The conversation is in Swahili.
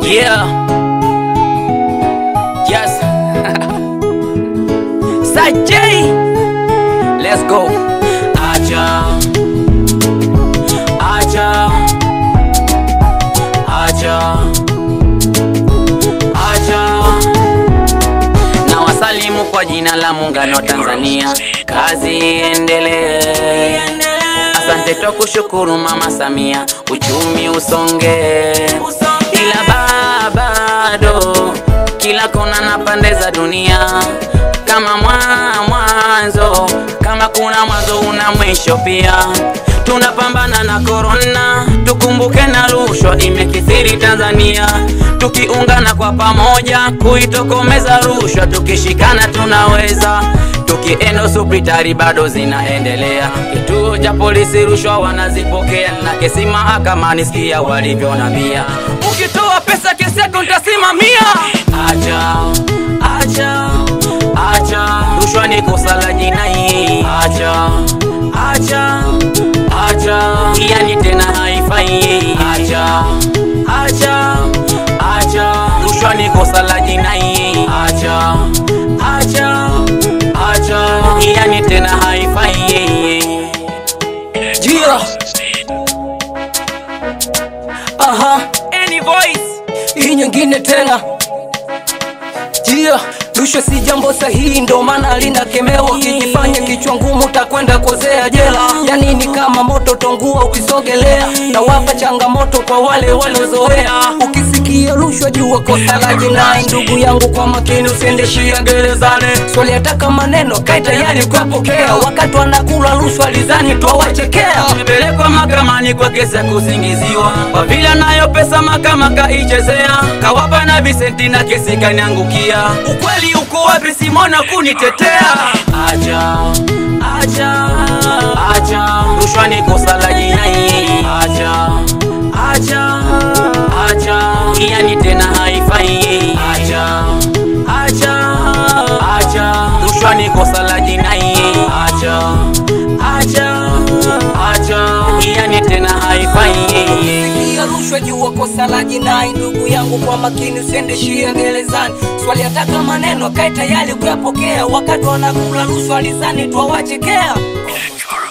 Yeah. Yes. Sajay. Let's go. Acha. Acha. Acha. Acha. Na wasalimu kwa jina la muungano wa Tanzania. Kazi iendelee. Asante kwa kushukuru Mama Samia, uchumi usonge, ila ba- bado kila kona na pande za dunia kama mwa- mwanzo, kama kuna mwanzo una mwisho pia. Tunapambana na korona, tukumbuke na rushwa imekithiri Tanzania, tukiungana kwa pamoja kuitokomeza rushwa, tukishikana tunaweza tukienda hospitali bado zinaendelea. Kituo cha polisi rushwa wanazipokea, na kesi mahakamani sikia walivyonambia, ukitoa pesa kesi yako nitasimamia. Acha, acha, acha, rushwa ni kosa la jinai. Acha, acha, acha, yani tena haifai. Acha, acha, acha, rushwa ni kosa la jinai. Acha, acha, acha, yani tena haifai. Jia. Aha, Any voice hii nyingine tena. Jia, rushwa si jambo sahihi, ndo maana linakemewa. Ukijifanya kichwa ngumu utakwenda kozea jela. Yani ni kama moto tongua ukisogelea, na wapa changamoto kwa wale waliozoea. Ukisikia rushwa jua kosa la jinai. Ndugu yangu, kwa makini usiendeshia gerezani. Swali ataka maneno kai tayari kuwapokea, wakati wanakula rushwa lizani twawachekea. amepelekwa mahakamani kwa kesi ya kusingiziwa kwa vile anayo pesa mahakama kaichezea kawapa na visenti na kesi kaniangukia ukweli uko wapi simona kunitetea acha acha acha rushwa ni kosa la jinai acha acha acha yani tena haifai acha acha acha rushwa ni kosa la jinai acha acha acha yani tena haifai Sikia rushwa jua kosa la jinai. Ndugu yangu, kwa makini usiendeshie gerezani. Swali ataka maneno kae tayari kuyapokea, wakati wanakula rushwa lizani twawachekea.